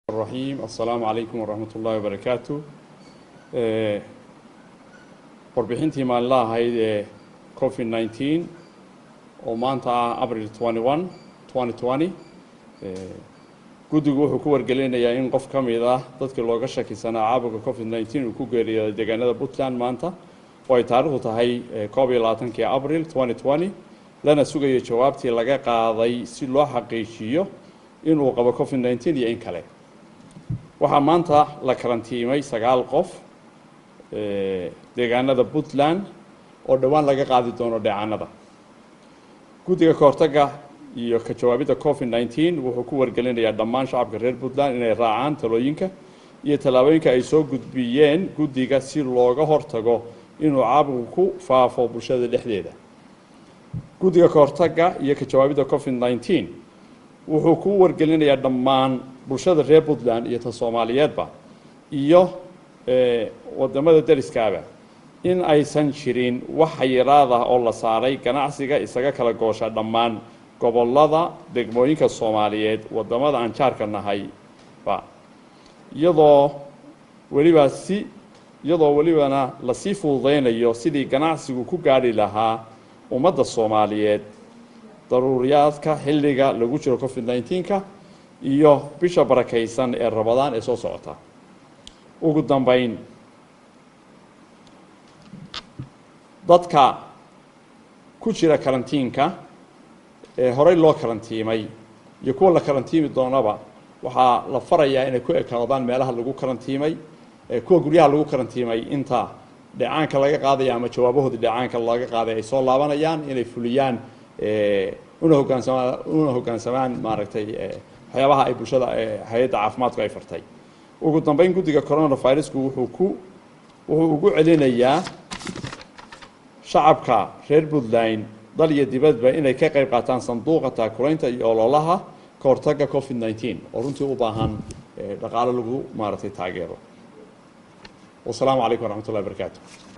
الرحيم السلام عليكم ورحمة الله وبركاته warbixintii maalinla ahayd ee covid 19 oo maanta ah abril 21 2020 guddigu wuxuu ku wargelinayaa in qof ka mid ah dadkii looga shakisanaa caabuqa covid 19 uu ku geeriyooday deegaanada puntland maanta oo ay taarikhdu tahay koob iyo labaatankii abril 2020 lana sugayo jawaabtii laga qaaday si loo xaqiijiyo inuu qabo covid 19 iyo in kale waxaa maanta la karantiimay sagaal qof deegaanada puntland oo dhowaan laga qaadi doono dheecanada guddiga kahortaga iyo ka jawaabidda covid 19 wuxuu ku wargelinayaa dhammaan shacabka reer puntland inay raacaan talooyinka iyo tallaabooyinka ay soo gudbiyeen guddiga si looga hortago inuu caabuqu ku faafo bulshada dhexdeeda guddiga kahortaga iyo ka jawaabidda covid 19 wuxuu ku wargelinayaa dhammaan bulshada reer puntland iyo ta soomaaliyeedba iyo wadamada deriskaaba in aysan jirin wax xayiraad ah oo la saaray ganacsiga isaga kala goosha dhammaan gobolada degmooyinka soomaaliyeed wadamada aan jaarka nahayba iyadoo weliba si iyadoo welibana lasii fududeynayo sidii ganacsigu ku gaadhi lahaa ummadda soomaaliyeed daruuriyaadka xilliga lagu jiro covid 19ka iyo bisha barakaysan ee rabadaan ee soo socota ugu dambeyn dadka ku jira karantiinka ee horey loo karantiimay iyo kuwa la karantiimi doonaba waxaa la farayaa inay ku ekaadaan meelaha lagu karantiimay kuwa guryaha lagu karantiimay inta dheecaanka laga qaadaya ama jawaabahoodii dheecaanka laga qaaday ay soo laabanayaan inay fuliyaan una hogaansamaan una hoggaansamaan maaragtay waxyaabaha ay bulshada hay-adda caafimaadku ay fartay ugu dambeyn guddiga coronavirusku wuxuu ku wuxuu ugu celinayaa shacabka reer puntland dal iyo dibadba inay ka qayb qaataan sanduuqa taakulaynta iyo ololaha ka hortagga covid 19 oo runtii u baahan dhaqaalo lagu maaragtay taageero wasalaamu calaykum waraxmat ullahi barakaatu